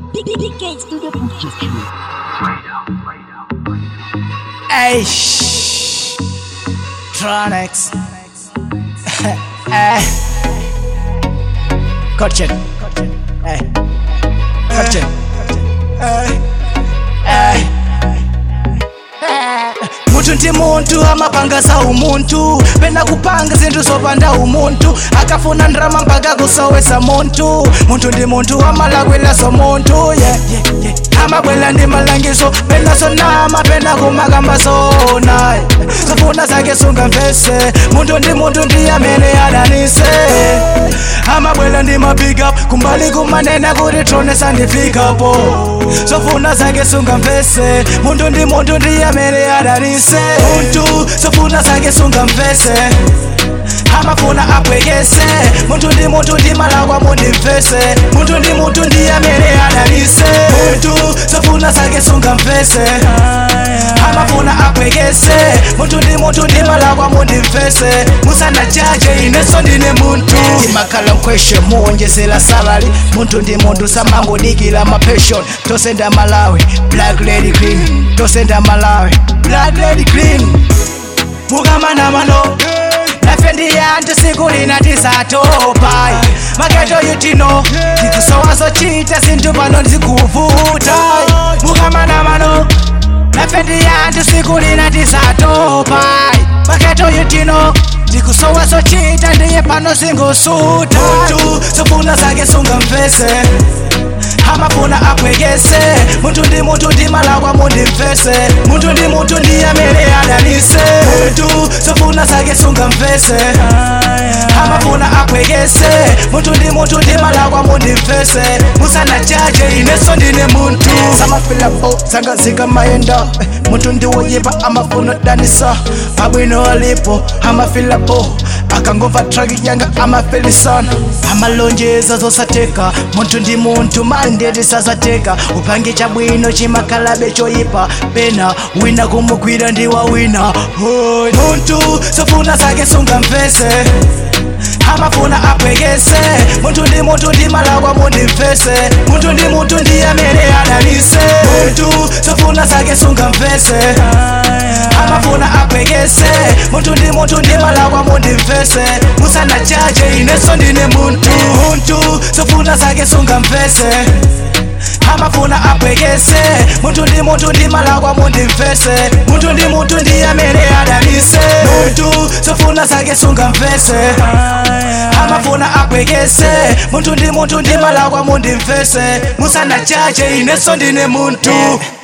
DK Studio Production. Hey, shh. Tronics. hey. Coach it. Hey. Coach it. Hey. Hey. muntu ndi muntu amapanga za umuntu pena kupanga zinthu zopanda umuntu akafuna ndrama mpaka kusowesa muntu muntu ndi muntu amalakwiraso muntu yeah, yeah, yeah. amabwela ndi malangizo pena sonama pena kumakamba zona zofuna zake sungamvese muntu ndi muntu ndi amene adanise amabwela ndi mapikup kumbali kumanena kuti tronesa ndifikapo zofuna zake sungamvese muntu ndi muntu ndi amene adanise muntu zofuna zake sungamvese amafuna abwekese muntu ndi muntu ndi malakwa mundimvese muntu ndi muntu ndi amene adanise muntu zofuna zake sungamvese amafuna abwekese muntu ndi muntu ndi malakwa mundimvese musanajaje ineso ndine muntu imakhala mkweshe muwonjezera salary muntu ndi muntu samangodikira mapeshon tosenda malawi black lady clean tosenda malawi black lady clean mukamana mano nafe ndiyantu siku lina tisatopa maketo yutino tikusowa zochita zinthu pano zikuvuta mukamana mano nafe ndiyantu siku lina tisatopa maketo yutino ndikusowa zochita ndiye pano zingosuta muntu zofuna zake sungamvese amafuna abwekese muntu ndi muntu ndi malakwa mundimvese muntu ndi muntu ndi amene adanise muntu zofuna zake sungamvese amafuna abwekese muntu ndi muntu ndi malakwa mundimvese musanajaje ineso ndine muntu samafilabo zanga zikamayenda muntu ndi woyipa amafuna danisa abwino alipo amafilabo akangova traki yanga amafelisana amalonjeza zosateka muntu ndi muntu mandeti sazateka upange chabwino chimakalabe choyipa pena wina kumugwira ndi wawina Hoy, muntu zofuna zake sungamvese amafuna abwekese muntu ndi muntu ndi malakwa mundimvese muntu ndi muntu ndi amene adanise muntu zofuna zake sungamvese amafuna abwekese muntu ndi muntu ndi malakwa mundimvese musanajaje ineso ndine muntu muntu zofuna zake sungamvese amafuna abwekese muntu ndi muntu ndi malakwa mundimvese muntu ndi muntu ndi amene adanise muntu zofuna zake sungamvese amafuna abwekese muntu ndi muntu ndi malakwa mundimvese musanajaje ineso ndine muntu